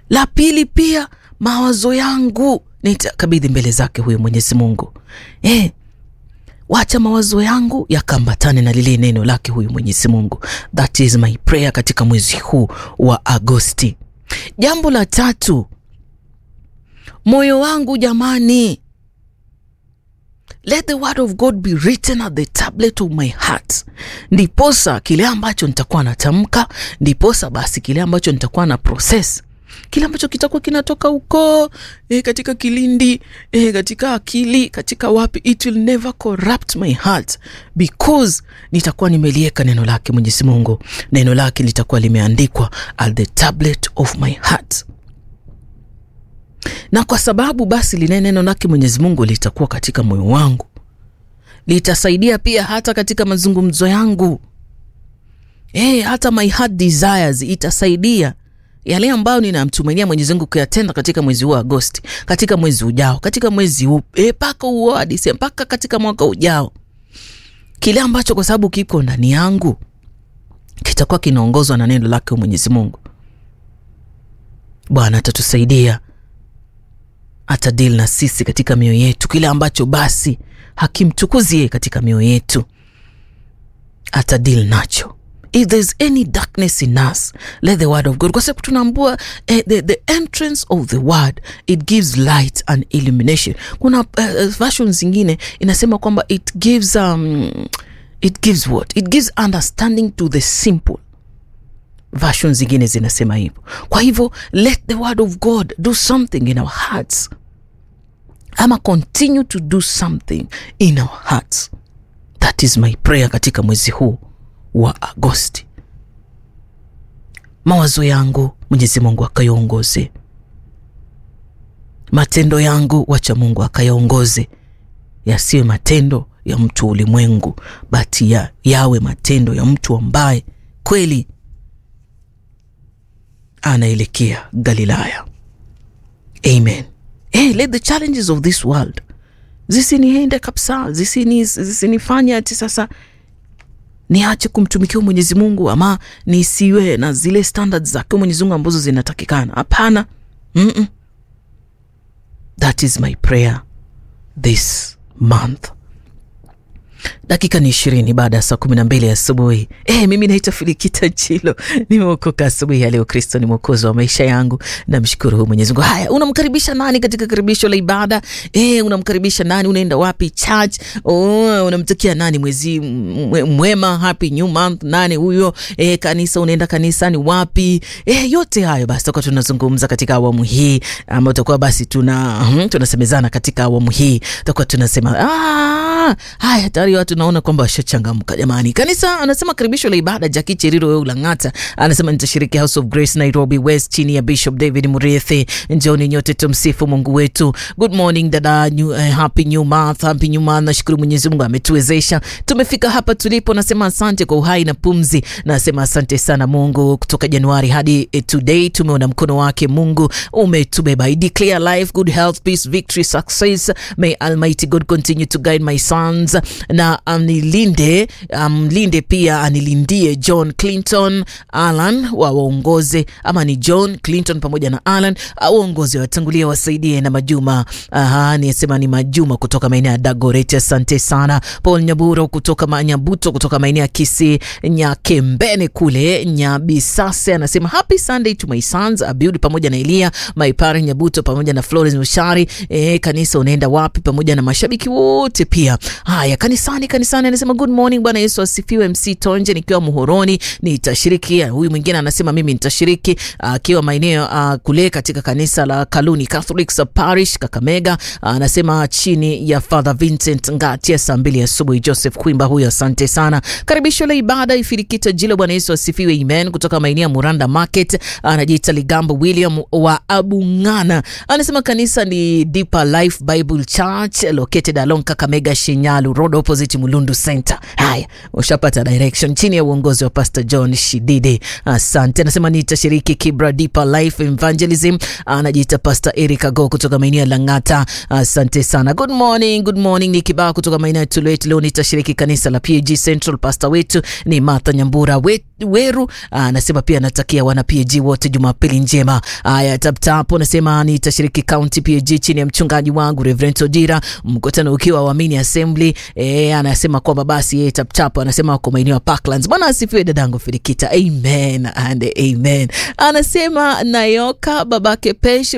La pili pia mawazo yangu nitakabidhi mbele zake huyo Mwenyezi Mungu. Eh, wacha mawazo yangu yakambatane na lile neno lake huyu Mwenyezi Mungu. That is my prayer katika mwezi huu wa Agosti. Jambo la tatu, moyo wangu jamani, let the word of God be written at the tablet of my heart, ndiposa kile ambacho nitakuwa natamka, ndiposa basi kile ambacho nitakuwa na process kile ambacho kitakuwa kinatoka huko e, katika kilindi e, katika akili katika wapi, it will never corrupt my heart because nitakuwa nimelieka neno lake Mwenyezi Mungu. Neno lake litakuwa limeandikwa at the tablet of my heart, na kwa sababu basi lile neno lake Mwenyezi Mungu litakuwa katika moyo wangu, litasaidia pia hata katika mazungumzo yangu e, hata my heart desires itasaidia yale ambayo ninamtumainia Mwenyezi Mungu kuyatenda katika mwezi huu wa Agosti, katika mwezi ujao, katika mwezi huu mpaka e, huo hadi mpaka katika mwaka ujao, kile ambacho kwa sababu kiko ndani yangu kitakuwa kinaongozwa na neno lake Mwenyezi Mungu. Bwana atatusaidia, atadili na sisi katika mioyo yetu, kile ambacho basi hakimtukuzie katika mioyo yetu atadili nacho if there's any darkness in us let the word of God, kwa sababu tunaambua eh, the, the entrance of the word it gives light and illumination. Kuna uh, version zingine inasema kwamba it gives um, it gives what it gives understanding to the simple. Version zingine zinasema hivyo. Kwa hivyo let the word of God do something in our hearts, ama continue to do something in our hearts. That is my prayer katika mwezi huu wa Agosti. Mawazo yangu Mwenyezi Mungu akayaongoze, matendo yangu wacha Mungu akayaongoze, yasiwe matendo ya mtu ulimwengu, bati ya, yawe matendo ya mtu ambaye kweli anaelekea Galilaya. Amen. Hey, let the challenges of this world zisiniende kabisa, zisini zisinifanye ati sasa niache kumtumikia Mwenyezi Mungu ama nisiwe na zile standards zake Mwenyezi Mungu ambazo zinatakikana. Hapana, mm -mm. That is my prayer this month. Dakika ni ishirini baada ya saa kumi na mbili asubuhi. E, mimi naitwa Filikita Chilo, nimeokoka asubuhi ya leo. Kristo ni mwokozi wa maisha yangu, namshukuru huyu Mwenyezi Mungu. Haya, unamkaribisha nani katika karibisho la ibada? E, unamkaribisha nani? Unaenda wapi church? Oh, unamtakia nani mwezi mwema, happy new month? Nani huyo? E, kanisa, unaenda kanisani wapi? E, yote hayo basi tutakuwa tunazungumza katika awamu hii, ama tutakuwa basi tuna hmm, tunasemezana katika awamu hii, tutakuwa tunasema ah, haya tayari watu naona kwamba washachangamka jamani. Kanisa anasema karibisho la ibada. Jaki Cheriro weu Lang'ata anasema nitashiriki House of Grace Nairobi West chini ya Bishop David Murithi. Njoni nyote tumsifu Mungu wetu. Good morning dada, new, uh, happy new month, happy new month. Nashukuru Mwenyezi Mungu ametuwezesha tumefika hapa tulipo. Nasema asante kwa uhai na pumzi, nasema asante sana Mungu. Kutoka Januari hadi eh, today tumeona mkono wake Mungu umetubeba. I declare life, good health, peace, victory, success. May Almighty God continue to guide my sons na anilinde amlinde, um, pia anilindie John Clinton Alan wa waongoze, ama ni John Clinton pamoja na Alan waongozi watangulia, wasaidie na Majuma. Aha, nisema ni Majuma kutoka maeneo ya Dagoretti, asante sana. Paul Nyaburo kutoka Manyabuto kutoka maeneo ya Kisii Nyakembene kule Nyabisase anasema happy Sunday to my sons Abiudi pamoja na Elia Maipare Nyabuto pamoja na Florence Mushari. E, kanisa unaenda wapi? Pamoja na mashabiki wote pia. Haya, kanisani kanisani, anasema good morning, Bwana Yesu asifiwe. MC Tonje nikiwa Muhoroni nitashiriki. Huyu mwingine anasema mimi nitashiriki akiwa maeneo uh, kule katika kanisa la Kaluni Catholic Parish Kakamega. Anasema chini ya Father Vincent Ngatia saa mbili asubuhi. Joseph Kwimba huyo, asante sana. Karibisho la ibada ifirikita jilo. Bwana Yesu asifiwe, amen. Kutoka maeneo ya Muranda Market anajiita Ligambo William wa Abungana, anasema kanisa ni Deeper Life Bible Church located along Kakamega Shinyalu Road opposite Opposite Mulundu Center. Haya, ushapata direction chini ya uongozi wa Pastor John Shidide. Asante. Anasema nitashiriki Kibra Deeper Life Evangelism. Anajiita Pastor Eric Ago kutoka maeneo ya Lang'ata. Asante sana. Good morning, good morning. Ni kibao kutoka maeneo ya Tulwet. Leo nitashiriki kanisa la PAG Central. Pastor wetu ni Martha Nyambura we, Weru. Anasema pia anatakia wana PAG wote Jumapili njema. Haya, tap tap anasema nitashiriki County PAG chini ya mchungaji wangu Reverend Odira, mkutano ukiwa Waamini Assembly. Eh, anasema kwamba basi yeye tap tap anasema wako maeneo ya Parklands. Bwana asifiwe dadangu Filikita. Amen and amen. Anasema Nayoka babake Pesh